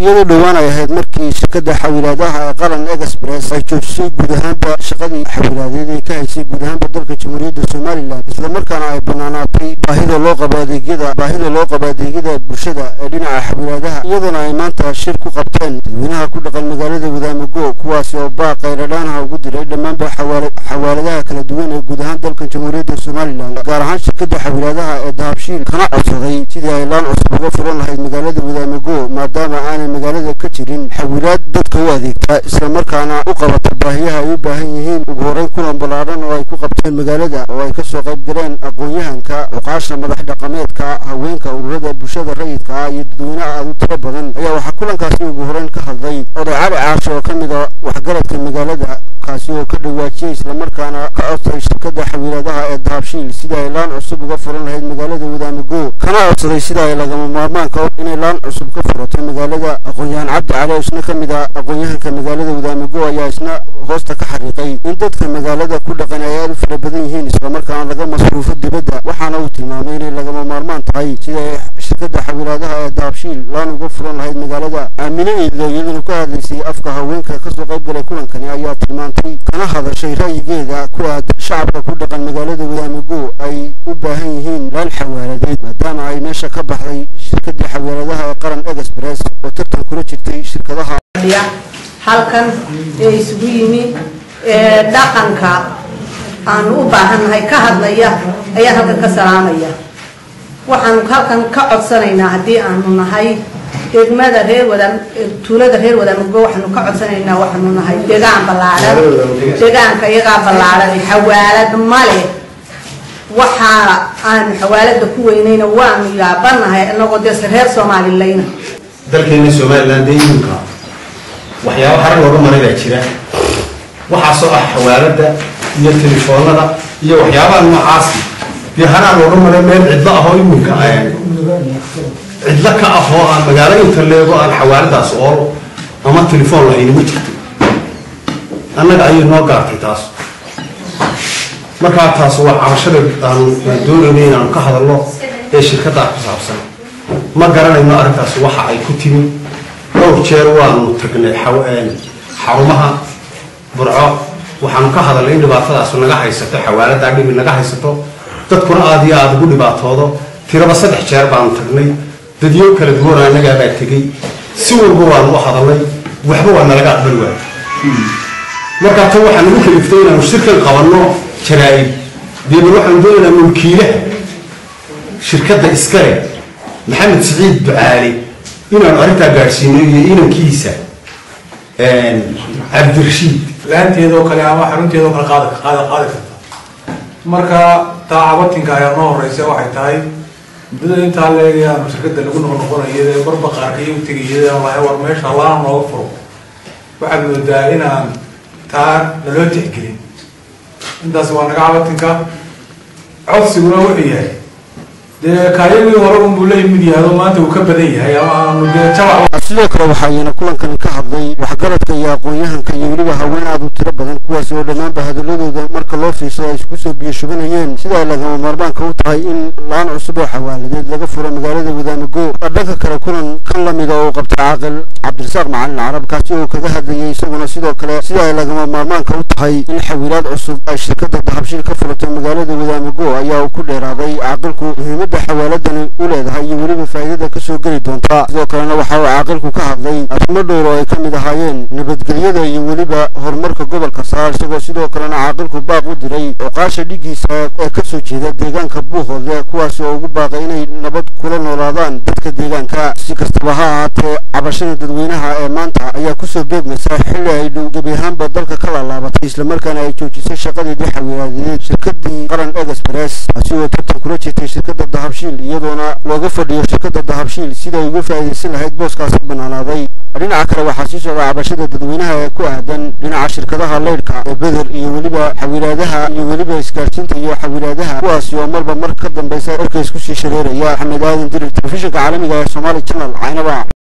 iyadoo dhowaan ay ahayd markii shirkadda xawilaadaha ee qaran express ay joojisay guud ahaanba shaqadii xawilaadeed ee ka haysay guud ahaanba dalka jamhuuriyadda somalilan islamarkaana ay banaanaatay baahida loo qabo adeegyada baahida loo qabo adeegyada bulshada ee dhinaca xawilaadaha iyadoona ay maanta shir ku qabteen dadweynaha ku dhaqan magaalada wadaamago kuwaasi oo baaq khayradhaanaha ugu diray dhammaanba xawaaladaha kala duwan ee guud ahaan dalka jamhuuriyadda somalilan gaar ahaan shirkadda xawilaadaha ee dahabshiil kana codsaday sidii ay laan cusub uga furan lahayd magaalada wadaamago maadaama aanay magaalada ka jirin xawilaad dadka u adeegta islamarkaana u qabata baahiyaha ay u baahan yihiin ugu horeyn kulan ballaadhan oo ay ku qabteen magaalada oo ay kasoo qayb galeen aqoon-yahanka cuqaasha madax dhaqameedka haweenka ururada bulshada rayidka ah iyo dadweyne aad u tiro badan ayaa waxaa kulankaasi ugu horeyn ka hadlay oday cali caasho oo ka mid a waxgaradka magaalada kaasi oo ka dhawaajiyey islamarkaana ka codsaday shirkadda xawiiladaha ee dahabshiil sidii ay laan cusub uga furan lahayd magaalada wadaamago kana codsaday sida ay lagama maarmaanka inay laan cusub ka furato magaalada aqoon-yahan cabdi cali oo isna ka mid ah aqoon-yahanka magaalada wadaamago ayaa isna hoosta ka xariiqay in dadka magaalada ku dhaqan ay aad u fara badan yihiin islamarkaana laga masruufo dibadda waxaana uu tilmaamay inay lagama maarmaan tahay sida ay shirkadda xawiiladaha ee dahabshiil laan uga furan lahayd magaalada aamine eedlo iyaduna ka hadlaysay afka haweenka kasoo qayb galay kulankani ayaa tilmaantay kana hadashay ra'yigeeda ku aad shacabka ku dhaqan magaalada wadaamago ay u baahan yihiin laan xawaaladeed maadaama ay meesha ka baxday shirkaddii xawaaladaha ee qaran express oo tartan kula jirtay shirkadaha halkan ee isugu yimi ee dhaqanka aanu u baahannahay ka hadlaya ayaan halkan ka salaamaya waxaanu halkan ka codsanaynaa haddii aanu nahay degmada reer wada tuulada reer wadaamago waxaanu ka codsanaynaa waxaanu nahay degaan ballaadhan degaanka iyagaa ballaadhan xawaalad male waxaa aanu xawaalada ku weynayna waanu yaabanahay inagoo dee reer soomaalileyna dalkeena somalilan dee iminka waxyaaba harar looga maray baa jira waxaasoo ah xawaalada iyo telefoonada iyo waxyaabaha noocaasi dee haraa looga maray meel cidlo ahoo iminka cidlo ka ah oo aan magaalo inta leego aan xawaaladaas oolo ama telefoon lahayni ma jirto annaga ayay noo gaartay taas markaa taas waa cabashada aanu doonayna inaanu ka hadalno ee shirkaddaa ku saabsan ma garanayno arrintaas waxa ay ku timi dhowr jeer waanu tagnay xarumaha burco waxaanu ka hadalnay in dhibaatadaas naga haysato xawaaladaa dhibi naga haysato dadkuna aada iyo aada ugu dhibaatoodo tiraba saddex jeer baanu tagnay dadyo kala duwan annagaabaa tegey si walba waanu u hadalnay waxba waa nalaga aqbali waay markaa tan waxaan ugu kaliftay inaanu shirkan qabanno jaraa-ib deeban waxaanu doonaynaa mulkiilaha shirkadda iskale maxamed siciid ducaale inaanu arrintaa gaadhsiino iyo inankiisa cabdirashiid laanteedoo kale ama xarunteedoo kale qaad qaada qaadi karta marka taa cabatinka ayaa noo horeysa waxay tahay muddada intaa leegayaanu shirkadda lagu noqnoqonayo ee barba qaarkaiyo tegayada lahay war meesha laana nooga furo waxaad moodaa inaan taa naloo tixgelin intaas waa naga cabatinka codsiguna wuxuu yahay dee kaayagii hore unbuu la yimid yahay oo maanta uu ka badan yahay ama aanu dee jabac sidoo kale waxaa iyana kulankani ka hadlay waxgaradka iyo aqoon-yahanka iyo weliba haween aad u tiro badan kuwaasi oo dhammaanba hadaladooda marka loo fiirsado ay isku soo biyo shubanayeen sida ay lagama maarmaanka u tahay in laan cusub oo xawaaladeed laga furo magaalada wadaamago dhanka kale kulan kan lamida oo qabtay caaqil cabdirasaaq macalin carab kaasi oo kaga hadlayay isaguna sidoo kale sida ay lagama maarmaanka u tahay in xawilaad cusub ay shirkadda dahabshiil ka furato magaalada wadaamago ayaa uu ku dheeraaday caaqilku muhiimadda xawaaladani u leedahay iyo weliba faa'iidada kasoo geli doonta sidoo kalena waxa uu caaqilku ka hadlay arrimo dhowr oo ay ka mid ahaayeen nabadgelyada iyo weliba horumarka gobolka saar isagoo sidoo kalena caaqilku baaq u diray oqaasha dhigiisa ee kasoo jeeda deegaanka buuhoodle kuwaasi oo ugu baaqay inay nabad kula noolaadaan dadka deegaanka si kastaba ha ahaatee cabashada dadweynaha ee maanta ayaa kusoo beegmaysa xilli ay dhow gebi ahaanba dalka ka laalaabatay islamarkaana ay joojisay shaqadeedii xawiilaadeed shirkadii qaran express taasi oo tartan kula jirtay shirkadda dahabshiil iyadoona looga fadhiyo shirkadda dahabshiil sida ay uga faa'iidaysan lahayd booskaasi banaanaaday dhinaca kale waxaa sii socda cabashada dadweynaha ee ku aadan dhinaca shirkadaha leydhka ee beder iyo weliba xawilaadaha iyo weliba isgaarsiinta iyo xawilaadaha kuwaasi oo marba mar ka dambaysa orka isku sii shareeraya axmed aadan dirir telefishinka caalamiga ee somaali channel caynaba